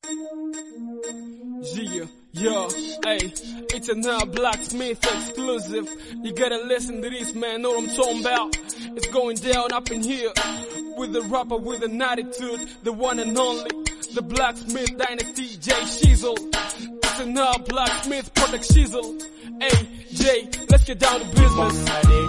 Yeah, yo, hey, it's another Blacksmith exclusive. You gotta listen to this, man. Know what I'm talking about? It's going down up in here with the rapper with an attitude, the one and only, the Blacksmith Dynasty J Shizzle. It's another Blacksmith product Shizzle. Hey, Jay, let's get down to business.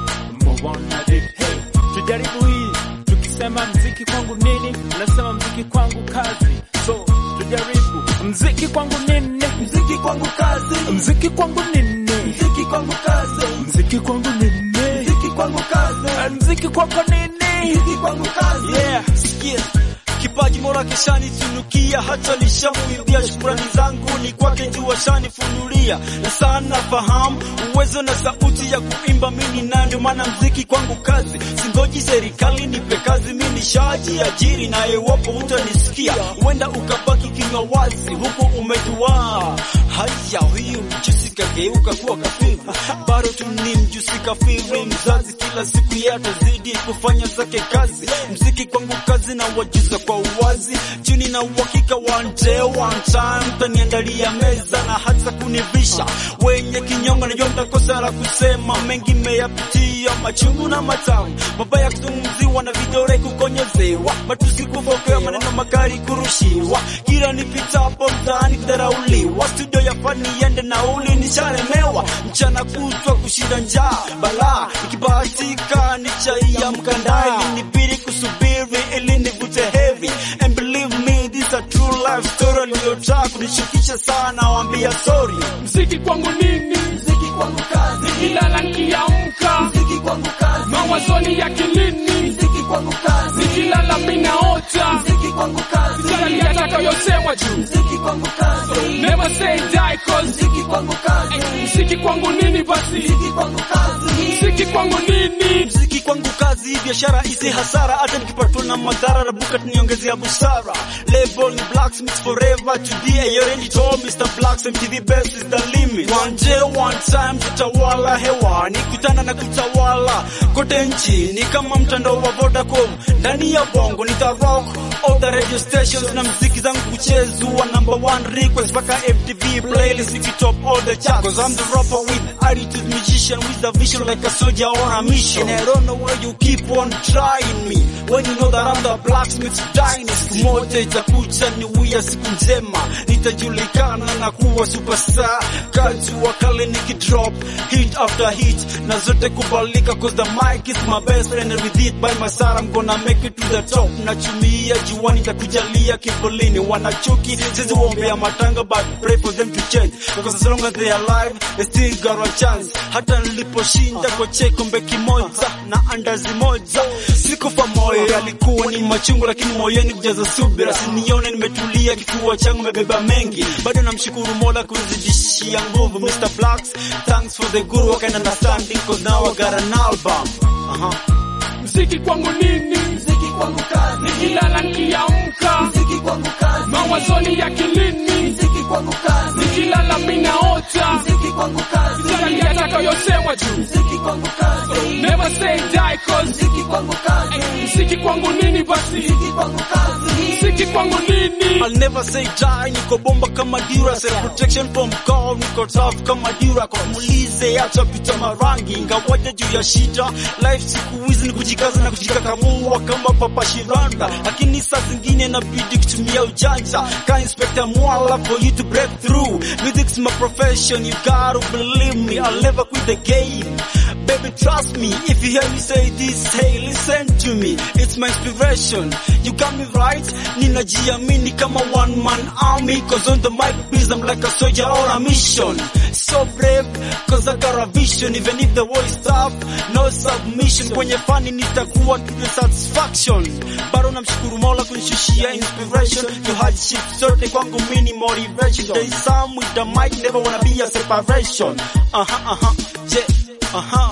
Hey, tujaribu hii tukisema mziki kwangu nini, nasema mziki kwangu kazi. So tujaribu mziki kwangu nini, Mziki kwangu kazi, mziki kwangu nini, mziki kwangu kazi, mziki kwangu nini, mziki kwangu kazi, mziki kwako nini? mziki kwangu kazi. Yeah, sikia kipaji mora kishanitunukia, hata nishamuimbia. Shukrani zangu ni kwake juu ashanifunulia, na sana fahamu uwezo na sauti ya kuimba mimi na ndio maana mziki kwangu kazi. Singoji serikali nipe kazi, mimi nishajiajiri, na iwapo utanisikia huenda ukabaki kinywa wazi, huku umeduaa. Haya, huyu mjusi kageuka kuwa kafiri, bado tu ni mjusi kafiri, mzazi kila siku yeye atazidi kufanya zake kazi. Mziki kwangu kazi na wajuza kwa uwazi, juni na uhakika one day one time mtaniandalia meza na hata kunivisha. Wenye kinyongo najua mtakosa la kusema, mengi meyapitia machungu na matamu, mabaya kuzungumziwa na vidole kukonyozewa, matusi kufokewa, maneno makali kurushiwa, kila nipitapo mtaani kudharauliwa, studio ya fani yende nauli nishalemewa, mchana kutwa kushinda njaa balaa, ikibahatika ni chai ya mkandai, ilinibidi kusubiri ili nivute heavy and believe me this a true life story, aliyotaka kunishukisha sana, waambia sorry. Mziki kwangu nini? Mziki kwangu kazi, Nikilala nikiamka, mziki kwangu kazi, mawazoni ya kilini, mziki kwangu kazi, nikilala minaota, mziki kwangu kazi, sijali yatakayosemwa juu. mziki kwangu kazi, Never say die cause mziki kwangu kazi, mziki kwangu nini basi? mziki kwangu kazi, Mziki kwangu nini? mziki kwangu kazi, biashara isi hasara, hata nikipatwa na madhara rabuka tuniongezea busara. Level ni blacksmith forever today, you already told Mr. Blacks MTV best is the limit. One day one time tutawala hewani, kutana na kutawala kote nchini kama mtandao wa Vodacom. Ndani ya bongo nita rock all the radio stations na mziki zangu kuchezwa number one request mpaka MTV playlist ikitop all the charts. Cause I'm the rapper with attitude musician with a vision like a soldier on a mission. And I don't know why you keep on trying me when you know that I'm the blacksmith dynasty. Siku moja itakuja ni wia siku njema, nitajulikana na kuwa superstar. Kazi wa kale nikidrop hit after hit na zote kubalika cause the mic is my best friend and with it by my side I'm gonna make it to the top. Nachumia juani nitakujalia kivulini, wanachuki sisi waombea matanga but pray for them to change because as long as they are alive they still got a chance. Hata niliposhinda kwa chekombe kimoja na andazi moja sikufa moyo, yalikuwa ni machungu lakini moyoni kujaza subira. Sinione nimetulia, kifua changu mebeba mengi, bado namshukuru Mola kunizidishia nguvu. Mr. Blacks, thanks for the good work and understanding cause now I got an album. Uh-huh. Mziki kwangu nini? mziki kwangu kazi, Nikilala nikiamka, mziki kwangu kazi, mawazoni ya kilini, mziki kwangu kazi, nikilala minaota, mziki kwangu kazi, sijali yatakayosemwa juu. mziki kwangu kazi, Never say die cause mziki kwangu kazi, mziki kwangu nini basi? mziki kwangu kazi, Mziki kwangu nini? I'll never say die, niko bomba kama dura, self protection from call, niko tough kama dura, kwa muulize acha pita marangi, ingawaje juu ya shida, life siku hizi ni kujikaza na kujikakamua kama papa Shiranda, lakini saa zingine inabidi kutumia ujanja, ka inspector Mwala for you to break through, music's my profession, you gotta believe me, I'll never quit the game. Baby, trust me. If you hear me say this, hey, listen to me. It's my inspiration. You got me right. Ninajiamini kama one man army. Cause on the mic, please, I'm like a soldier on a mission. So brave, cause I got a vision. Even if the war is tough, no submission. Kwenye fani nitakuwa to the satisfaction. Bado namshukuru Mola kunishushia inspiration. You hardship zote kwangu mini motivation. There is some with the mic, never wanna be a separation. Uh-huh, uh-huh, yeah. Aha.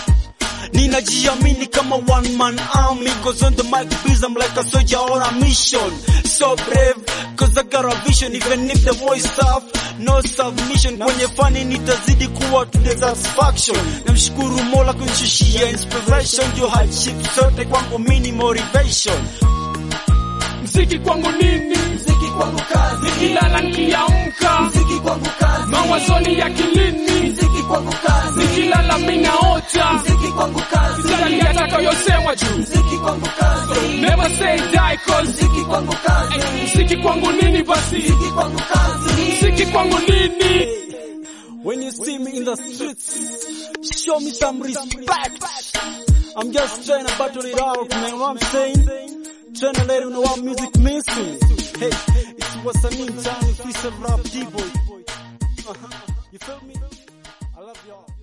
Ninajiamini kama one man army Cause on the mic please I'm like a soldier on a mission So brave cause I got a vision Even if the voice tough No submission Kwenye fani nitazidi kuwa to the satisfaction Namshukuru Mola kunishushia inspiration Juu hardship zote kwangu mini motivation Mziki kwangu nini? mziki kwangu kazi nikilala nikiamka mziki kwangu kazi mawazoni ya kilini mziki kwangu kazi nikilala minaota mziki kwangu kazi sijali yatakayosemwa juu mziki kwangu kazi never say die cause mziki kwangu kazi mziki kwangu nini basi mziki kwangu kazi mziki kwangu nini When you see me in the streets, show me some respect. I'm just trying to battle it out, man. What I'm saying? Trying to let you know what music means to me. Hey, it's what's I mean, time, freestyle rap, D-boy. Uh-huh. You feel me? I love y'all.